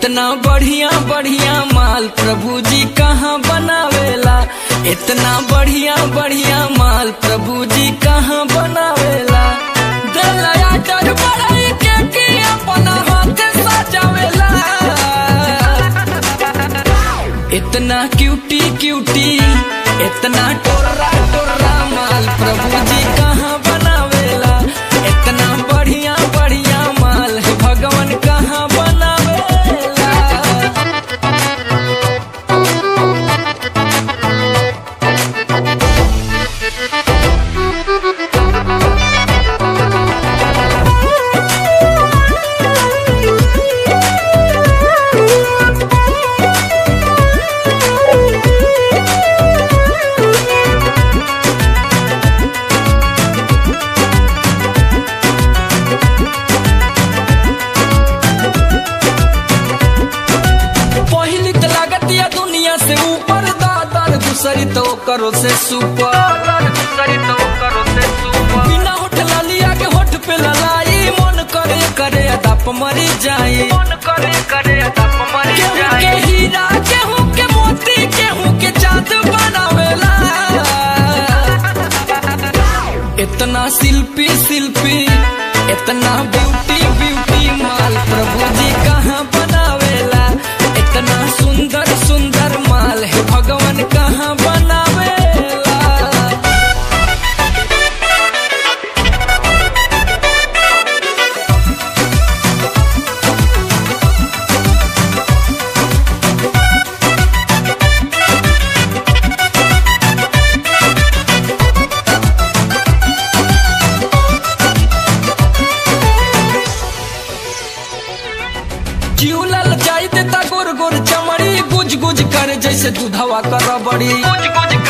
इतना बढ़िया बढ़िया माल प्रभु जी कहाँ बनावेला इतना बढ़िया बढ़िया माल प्रभु जी कहाँ बनावेला दलया डर बड़ाई के के अपना हाथ सजावेला इतना क्यूटी क्यूटी इतना टोरा टोरा माल प्रभु जी कहाँ बनावेला इतना बढ़िया बढ़िया माल है भगवान कहाँ बनावेला पहली तो लागत या दुनिया से ऊपर दादर दूसरी तो करो से सुपर दूसरी तो करो से सुपर बिना होठ लालिया के होठ पे ललाई मन करे करे अदप मरी जाए मन करे करे अदप मरी जाए के हीरा केहू के मोती केहू के चांद बनावेला इतना शिल्पी शिल्पी इतना ब्यूटी ब्यूटी माल प्रभु जी कहाँ बनावेला इतना सुंदर सुंदर माल है भगवान कहाँ बनावेला चिउलल जाई देता गोर गोर चमड़ी गुज गुज करे जैसे दूधवा कर बड़ी गुज गुज